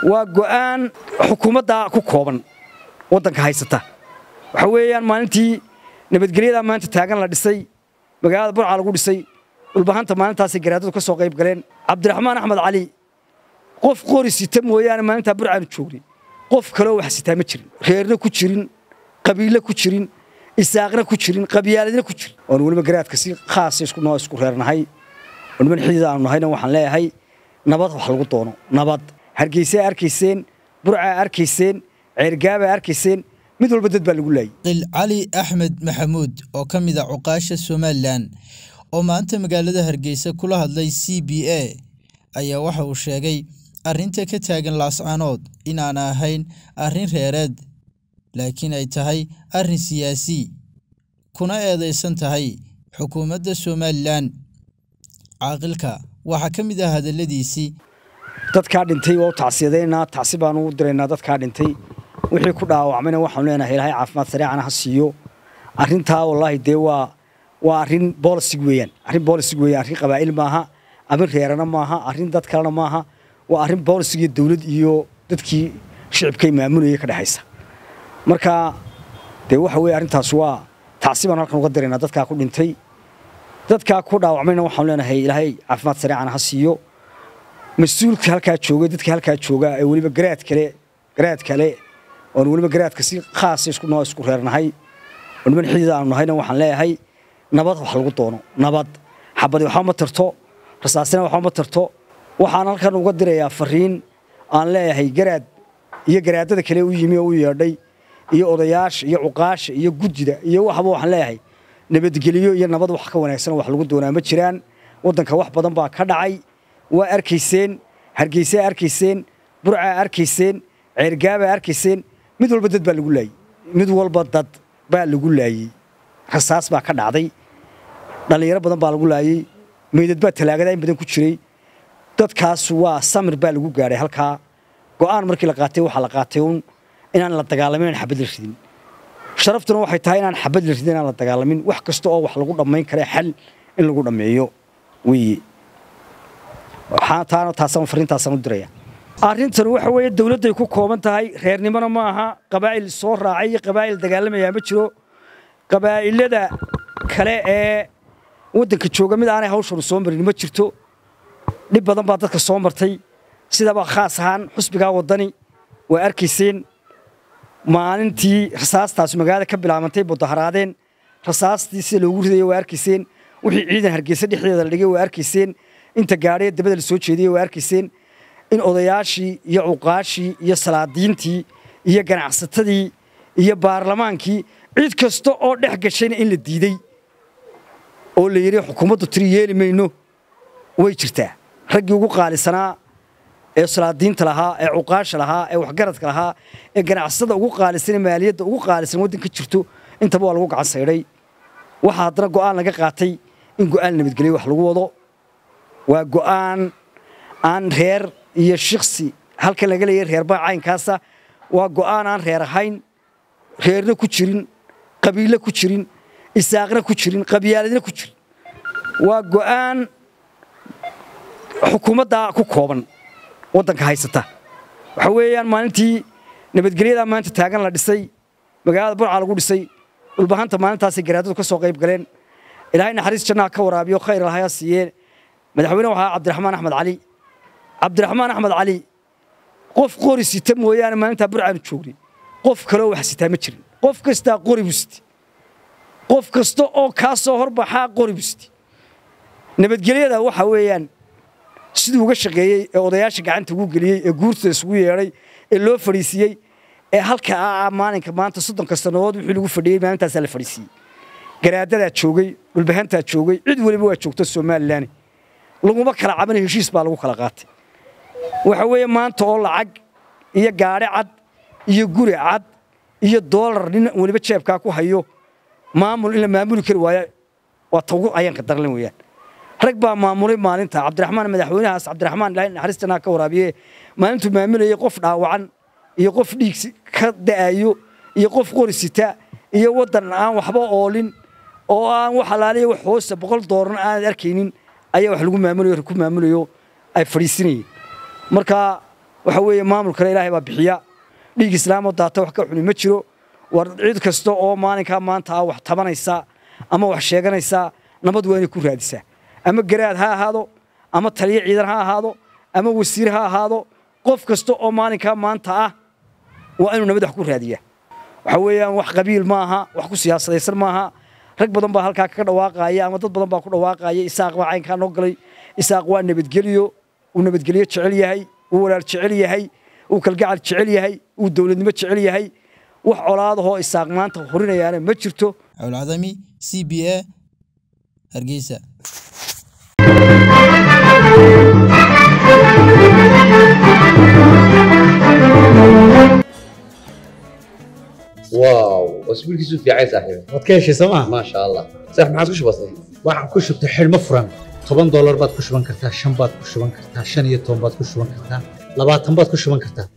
waa go'aan xukuumadda ku kooban waddanka haysata waxa weeyaan maalintii nabadgelyadaa maanta taagan la dhisay magaalada burca lagu dhisay dhulbahanta maalintaasay garaadadu ka soo qayb galeen cabdiraxmaan axmed cali qof qori sita mooyaane maalintaa burcaanu joognay qof kaleo wax sitaa ma jirin reerna ku jirin qabiille ku jirin isaaqna ku jirin qabyaaladna ku jirin oon weliba garaadka si khaasa isku noo isku reernahay oo niman xidid aanu nahayna waxaan leeyahay nabad wax lagu doono nabad hargeysaa arkayseen burcaa arkayseen ceergaabaa arkayseen mid walba dad baa lagu laayay qil cali axmed maxamuud oo ka mid a cuqaasha somalilan oo maanta magaalada hargeysa kula hadlay c b a ayaa waxa uu sheegay arrinta ka taagan laascaanood inaan ahayn arrin reereed laakiin ay tahay arrin siyaasi kuna eedaysan tahay xukuumadda somalilan caaqilka waxaa ka mid ah hadalladiisii dadkaa dhintay waa u tacsiyadaynaa tacsi baanu u diraynaa dadkaa dhintay wixii ku dhaawacmayna waxaanu leenahay ilaahay caafimaad sareecana ha siiyo arrintaa wallaahi dee waa waa arrin boolisig weeyaan arrin boolisig weeyaan arrin qabaa'il maaha arrin reerana maaha arrin dad kalena maaha waa arrin boolisig iyo dawlad iyo dadkii shicibkay maamulayay ka dhexaysa marka dee waxa weeye arrintaas waa tacsi baanu halkan uga diraynaa dadkaa ku dhintay dadkaa ku dhaawacmayna waxaanu leenahay ilaahay caafimaad sareecana ha siiyo mas-uulka halkaa jooga dadka halkaa jooga ee weliba garaad kale garaad kale oon weliba garaadka si khaasa isku noo isku reernahay oo niman xidid aanu nahayna waxaan leeyahay nabad wax lagu doono nabad xabadi waxba ma tarto rasaasina waxba ma tarto waxaan halkan uga dirayaa fariin aan leeyahay garaad iyo garaadada kale u yimi oo u yeedhay iyo odayaasha iyo cuqaasha iyo gudida iyo waxba waxaan leeyahay nabadgeliyo iyo nabad wax ka wanaagsan wax lagu doonaa ma jiraan waddanka wax badan baa ka dhacay waa arkayseen hargeysaa arkayseen burcaa arkayseen ceergaabaa arkayseen mid walba dad baa lagu laayey mid walba dad baa lagu laayey rasaas baa ka dhacday dhallinyaro badan baa lagu laayey meydad baa talaagada in badan ku jiray dadkaas waa samir baa lagu gaadhay halkaa go'aan markii la qaatay waxaa la qaatay uun inaan la dagaalamin aan xabad la ridin sharaftuna waxay tahay inaan xabad la ridin inaan la dagaalamin wax kasta oo wax lagu dhammayn kara xal in lagu dhammeeyo weeye taana taasaan fariintaasaan u diraya arrintan waxa weeye dawladday ku kooban tahay reernimona ma aha qabaa'il soo raacay iyo qabaa'il dagaalamayaa ma jiro qabaa'ilada kale ee waddanka jooga mid aanay hawshanu soo marin ma jirto dhib badan baa dadka soo martay sidaba khaas ahaan xusbigaa waddani waa arkayseen maalintii rasaastaas magaalada ka bilaabantay mudaharaadeen rasaastii sida loogu ridaya waa arkayseen wixii ciidan hargeysa dhexdeeda la dhigay waa arkayseen inta gaadhee dabada la soo jeediyey waa arkayseen in odayaashii iyo cuqaashii iyo salaadiintii iyo ganacsatadii iyo baarlamaankii cid kasta oo dhex gashayna in la diidey oo la yidhi xukuumaddu tiri yeeli mayno way jirtaa raggii ugu qaalisanaa ee salaadiinta lahaa ee cuqaasha lahaa ee waxgaradka lahaa ee ganacsatada ugu qaalisan ee maaliyadda ugu qaalisan waddanka jirto intaba waa lagu gacan saydhay waxaa haddana go'aan laga qaatay in go'aan nabadgelyo wax lagu wado waa go'aan aan reer iyo shiksi halkan laga leeyahay reerbaa caynkaasa waa go'aan aan reer ahayn reerna ku jirin qabiille ku jirin isaaqna ku jirin qabyaaladna ku jirin waa go'aan xukuumadda ku kooban waddanka haysata waxa weeyaan maalintii nabadgelyadaa maanta taagan la dhisay magaalada burca lagu dhisay dhulbahanta maalintaasay garaadadu ka soo qayb galeen ilaahay naxariis jannaha ka waraabiyo khayr lahaya siiyeen madaxweyne waxaa cabdiraxmaan axmed cali cabdiraxmaan axmed cali qof qori sita mooyaane maalintaa burcaanu joognay qof kaleo wax sitaa ma jirin qof kastaa qori buu siti qof kasta oo kaa soo horbaxaa qori buu siti nabadgelyada waxa weeyaan siduu uga shaqeeyey ee odayaasha gacanta ugu geliyey ee guurta isugu yeedhay ee loo fadhiisiiyey ee halka ah maalinka maanta soddonka sannadood wixii lagu fadhiyey maalintaasaa la fadhiisiiyey garaadadaa joogay dhulbahantaa joogay cid weliba waa joogta somalilan laguma kala cabana heshiis baa lagu kala qaatay waxa weeye maanta oo lacag iyo gaadhi cad iyo guri cad iyo doolar nin weliba jeebkaa ku hayo maamul in la maamuli kari waayo waa tawgu ayaanka darlan weeyaan rag baa maamulay maalinta cabdiraxmaan madaxweynahaas cabdiraxmaan ilaahay naxariistanaa ka waraabiye maalintuu maamulayay qof dhaawacan iyo qof dhiig ka da'ayo iyo qof qori sita iyo waddan aan waxba oolin oo aan wax alaaliya wax hoosta boqol dooran aanad arkaynin ayaa wax lagu maamulayo ku maamulayo ay fadhiisinayeen marka waxa weeye maamulkana ilaahay baa bixiya dhiig islaamoo daata wax ka xuni ma jiro war cid kasta oo maalinkaa maanta ah wax tabanaysa ama wax sheeganaysa nabad waa inay ku raadisaa ama garaad ha ahaado ama taliyo ciidan ha ahaado ama wasiir ha ahaado qof kasta oo maalinkaa maanta ah waa inuu nabad wax ku raadiyaa waxa weeyaan wax qabiil maaha wax ku siyaasadaysan maaha rag badan baa halkaa kaga dhawaaqaya ama dad badan baa ku dhawaaqaya isaaq baa caynkaa noo galay isaaq waa nabadgelyo uu nabadgelyo jecel yahay uu walaal jecel yahay uu kalgacal jecel yahay uu dowladnimo jecel yahay wax colaadahoo isaaq maanta horinayaana ma jirto cawlcadami c b a hargeysa واو اسبوع كيسو في عايز صاحبي waad ka heshay sooma ما شاء الله صح ما عادش بسيط waxaan ku shubtay xidhmo furan toban doolar baad ku shuban kartaa shan baad ku shuban kartaa shan iyo toban baad ku shuban kartaa labaatan baad ku shuban kartaa